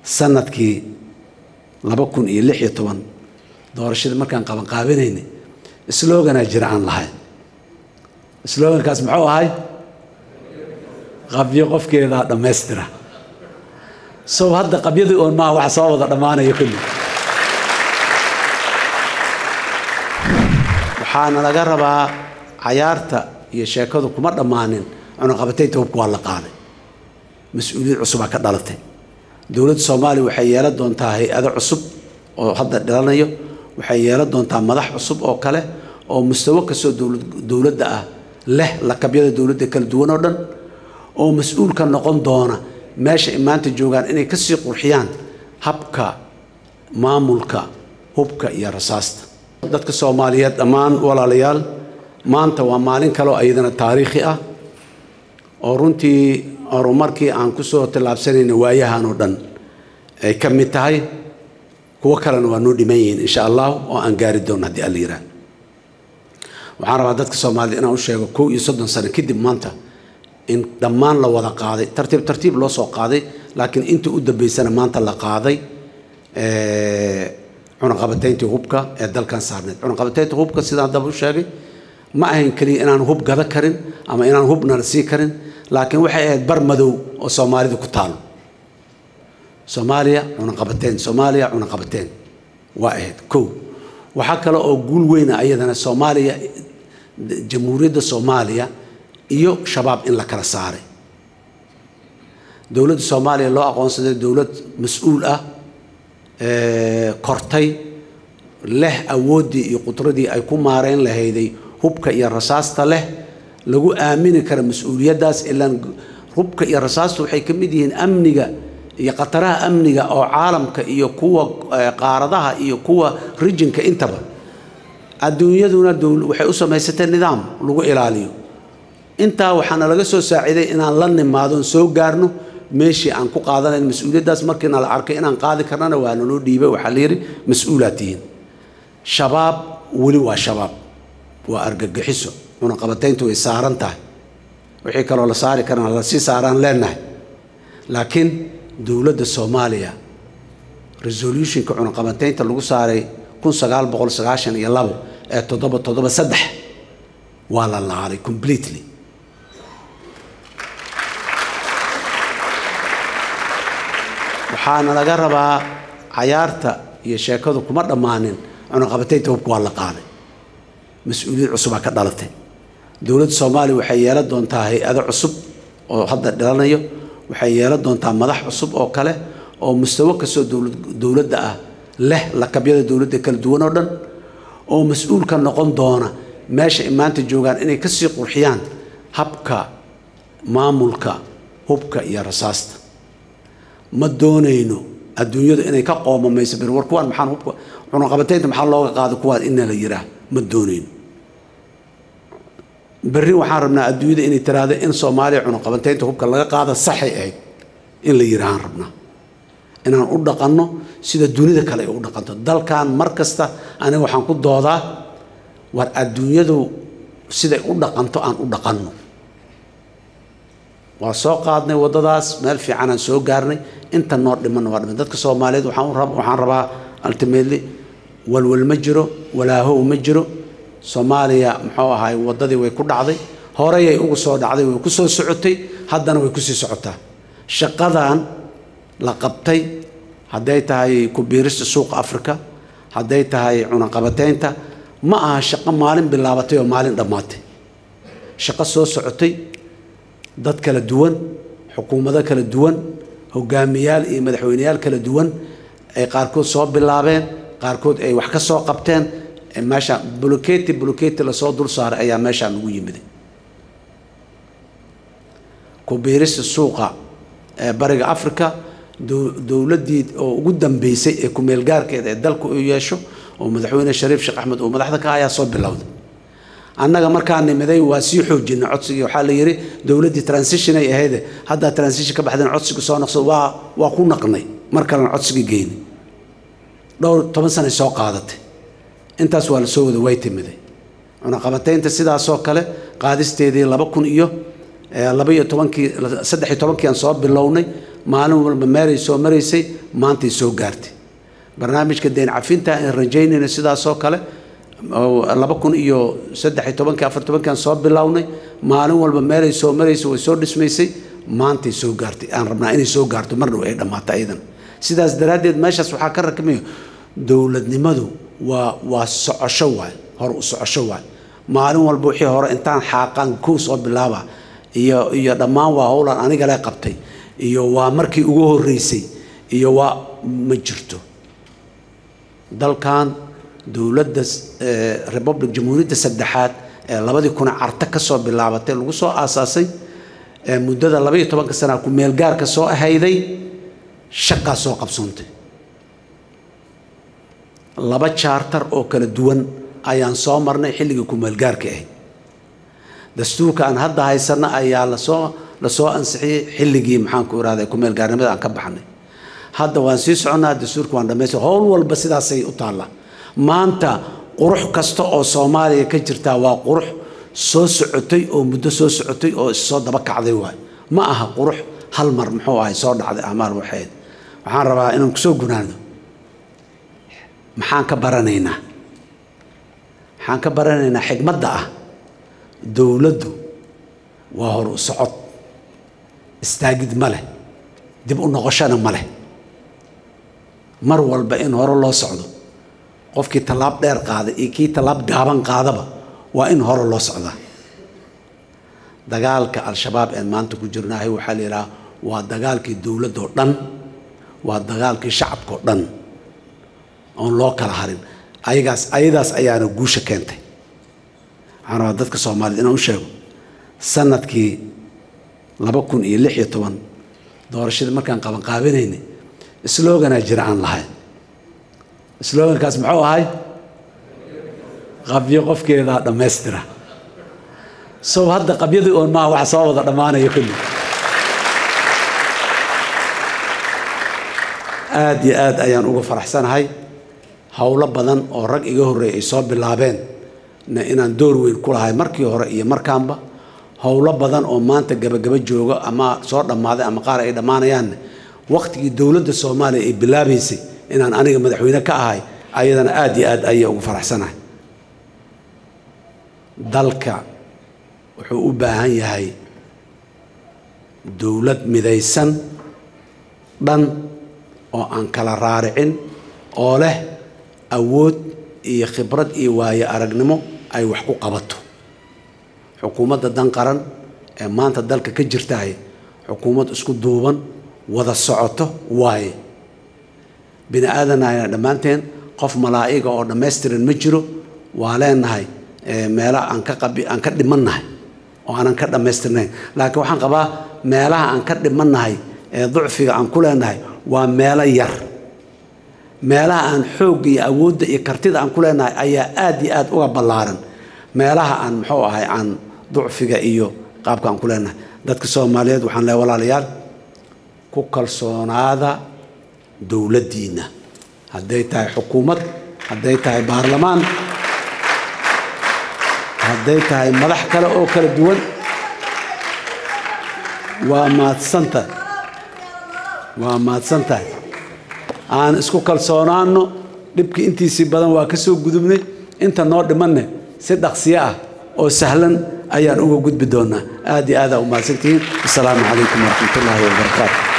sanadkii laba kun iyo lix iyo toban doorashadii markaan qabanqaabinaynay sloganaa jira aan lahayn slogankaas muxuu ahay qabyo qofkeedaa dhammaystira sow hadda qabyadii oon maaha waxa soo wada dhammaanaya kulli waxaana laga rabaa cayaarta iyo sheekadu kuma dhammaanin cunaqabataynta hubka waa la qaaday mas-uuliyad cusubaa ka dhalatay dowladda soomaaliya waxay yeelan doontaa hay-ado cusub oo hadda dhalanayo waxay yeelan doontaa madax cusub oo kale oo mustawo kastoo dowladda ah leh lakabyada dowladda kala duwan oo dhan oo mas-uulka noqon doona meesha ay maanta joogaan inay kasii qurxiyaan habka maamulka hubka iyo rasaasta dadka soomaaliyeed dhammaan walaalayaal maanta waa maalin kaleo ayadana taariikhi ah oo runtii horumarkii aan kusoo tallaabsanayna waayahan oo dhan ay ka mid tahay kuwo kalena waa noo dhiman yihiin insha allah oo aan gaari doono haddii alla yirah waxaan rabaa dadka soomaaliyed inaan u sheego kow iyo soddon sano kadib maanta in dhammaan la wada qaaday tartiib tartiib loo soo qaaday laakiin inta u dambeysana maanta la qaaday cunaqabatayntii hubka ee dalkan saarneed cunaqabataynta hubka sidaan daba u sheegay ma ahayn keliya inaan hub gada karin ama inaan hubna la sii karin laakiin waxay ahayd bar madow oo soomaalida ku taalo soomaaliya cunaqabateyn soomaaliya cunaqabateyn waa ahayd kow waxaa kale oo guul weyna ayadana soomaaliya jamhuuriyadda soomaaliya iyo shabaab in la kala saaray dowladda soomaaliya loo aqoonsaday dowlad mas-uul ah kortay leh awooddii iyo qudradii ay ku maareyn lahayday hubka iyo rasaasta leh lagu aamini kara mas-uuliyaddaas ilaan hubka iyo rasaasta waxay ka mid yihiin amniga iyo khataraha amniga oo caalamka iyo kuwa qaaradaha iyo kuwa rijinka intaba adduunyaduna waxay u samaysatay nidaam lagu ilaaliyo intaa waxaana laga soo saaciiday inaan la nimaadon soo gaarno meeshii aan ku qaadanayn mas-uuliyaddaas markiina la arkay inaan qaadi karnana waa naloo dhiibay waxaa la yidhi mas-uulaad tihiin shabaab weli waa shabaab waa argagixiso cunaqabatayntu way saaran tahay wixii kaloo la saari karana lasii saaraan leenahay laakiin dowladda soomaaliya resolutionka cunaqabataynta lagu saaray kun sagaal boqol sagaashan iyo labo ee toddoba toddoba saddex waa la laalay completely waxaana laga rabaa cayaarta iyo sheekadu kuma dhammaanin cunaqabataynta hubka waa la qaaday mas-uuliyad cusubaa ka dhalatay dowladda soomaaliya waxay yeelan doontaa hay-ado cusub oo hadda dhalanayo waxay yeelan doontaa madax cusub oo kale oo mustawo kastoo dowladda ah leh lakabyada dowladda kala duwan oo dhan oo mas-uulka noqon doona meesha ay maanta joogaan inay kasii qurxiyaan habka maamulka hubka iyo rasaasta ma doonayno adduunyadu inay ka qoomamayso bir war kuwaan maxaan hubka cunaqabataynta maxaa looga qaado kuwaan ina la yihaah ma doonayno berri waxaan rabnaa adduunyada inay tiraahdo in soomaaliya cunaqabataynta hubka laga qaada saxay ahayd in la yidhaahaan rabnaa inaan u dhaqanno sida dunida kale ay u dhaqanto dalkan mar kasta aniga waxaan ku doodaa war adduunyadu siday u dhaqanto aan u dhaqanno waa soo qaadnay waddadaas meel fiicanaan soo gaarnay inta noo dhimanna waa dhiman dadka soomaaliyeed waxaan rabaa ultimately walwal ma jiro walaahow ma jiro soomaaliya muxuu ahaay waddadii way ku dhacday horeyay ugu soo dhacday way ku soo socotay haddana way kusii socotaa shaqadan la qabtay hadday tahay ku-biirista suuqa africa hadday tahay cunaqabataynta ma aha shaqo maalin bilaabatay oo maalin dhammaatay shaqo soo socotay dad kala duwan xukuumado kala duwan hogaamiyaal iyo madaxweyneyaal kala duwan ay qaarkood soo bilaabeen qaarkood ay wax ka soo qabteen meesha buloketi buloketi lasoo dul saaray ayaa meeshaan ugu yimiday ku-biirista suuqa ee bariga africa dowladdii oo ugu dambeysay ee ku-meelgaarkeeda ee dalku u yeesho oo madaxweyne shariif sheekh axmed oo madaxda ka ayaa soo bilowday annaga markaa nimiday waa sii xoojinay codsigii waxaa la yidhi dowladdii transition ay ahayde haddaa transition ka baxdeen codsiga soo naqso waa waa ku naqnay mar kalena codsigii geynay dhowr toban sanay soo qaadatay intaas waa la soo wada way timiday cunaqabataynta sidaasoo kale qaadisteedii laba kun iyo laba iyo tobankii saddex iyo tobankii aan soo bilownay maalin walba meelay soo maraysay maantay soo gaartay barnaamijka deen cafinta aan rajaynayna sidaasoo kale laba kun iyo saddex iyo tobankii afar tobankiaan soo bilownay maalin walba meelay soo maraysay way soo dhismaysay maantay soo gaartay aan rabnaa inay soo gaarto mar dhow ay dhammaato ayadan sidaas daraaddeed meeshaas waxaa ka rakmayo dowladnimadu waa waa socosho waay hore u socosho waay maalin walba wixii hore intaan xaaqaan kow soo bilaaba iyo iyo dhammaan waa howlan aniga le qabtay iyo waa markii ugu horreysay iyo waa ma jirto dalkan dowladda republic jamhuuriyadda saddexaad ee labadii kuna carta ka soo bilaabatay lagu soo aasaasay ee muddada labaiyo tobanka sana ku meelgaarka soo ahayday shaqaa soo qabsoontay laba jaartar oo kala duwan ayaan soo marnay xilligii ku-meelgaarka ahayd dastuurka aan hadda haysanno ayaa lasoo lasoo ansixiyey xilligii maxaanku irahda ku-meelgaarnimada aan ka baxnay hadda waan sii soconnaa dastuurka waan dhamaystir howl walba sidaasay u taallaa maanta qurux kasta oo soomaaliya ka jirtaa waa qurux soo socotay oo muddo soo socotay oo issoo daba kacday waay ma aha qurux hal mar muxuu ahay soo dhacday amaal waxayd waxaan rabaa inaan kusoo gunaano maxaan ka baranaynaa maxaan ka baranaynaa xigmadda ah dowladdu waa hor u socod istaagid ma leh dib u noqoshana ma leh mar walba in hore loo socdo qofkii tallaab dheer qaaday iyo kii tallaab gaaban qaadaba waa in hore loo socdaa dagaalka al-shabaab een maanta ku jirnaahay waxaa la yidhaha waa dagaalkii dowladdoo dhan waa dagaalkii shacabkao dhan oon loo kala harin ayagaas ayadaas ayaana guusha keentay waxaan rabaa dadka soomaaliyed inaan u sheego sanadkii laba kun iyo lix iyo toban doorashadii markaan qabanqaabinaynay sloganaa jira aan lahayn slogankaas muxuu ahay qabyo qofkeedaa dhammaystira sow hadda qabyadii oon maaha waxa soo wada dhammaanaya kulli aada iyo aad ayaan uga faraxsanahay howlo badan oo rag iga horreeyay ay soo bilaabeen na inaan door weyn ku lahay markii hore iyo markaanba howlo badan oo maanta gabagaba jooga ama soo dhammaaday ama qaar ay dhammaanayaanne wakhtigii dowladda soomaaliya ay bilaabaysay inaan aniga madaxweyne ka ahay ayadana aada iyo aad ayay ugu faraxsanahay dalka wuxuu u baahan yahay dowlad midaysan dhan oo aan kala raaricin oo leh awood iyo khibrad iyo waayo aragnimo ay wax ku qabato xukuumadda dan qaran ee maanta dalka ka jirtahay xukuumad isku duuban wada socoto waaye bini aadanayna dhammaanteen qof malaa'iga oo dhammaystiran ma jiro waa leenahay meelaha aan ka qabi aan ka dhimannahay oo aanan ka dhammaystirnayn laakiin waxaan qabaa meelaha aan ka dhimannahay ee ducfiga aan ku leenahay waa meelo yar meelaha aan xoogga iyo awoodda iyo kartida aan ku leenahay ayaa aad iyo aad uga ballaaran meelaha aan muxuu ahay aan ducfiga iyo qaabka aan ku leenahay dadka soomaaliyeed waxaan leehay walaalayaal ku kalsoonaada dowladdiinna hadday tahay xukuumad hadday tahay baarlamaan hadday tahay madax kale oo kala duwan waa mahadsantahay waa mahadsan tahay aan isku kalsoonaano dhibkii intiisii badan waa ka soo gudubnay inta noo dhimanne si dhaqsiyo ah oo sahlan ayaan uga gudbi doonaa aad iyo aadaa u mahadsantihiin asalaamu calaykum waraxmat ullaahi wabarakaatu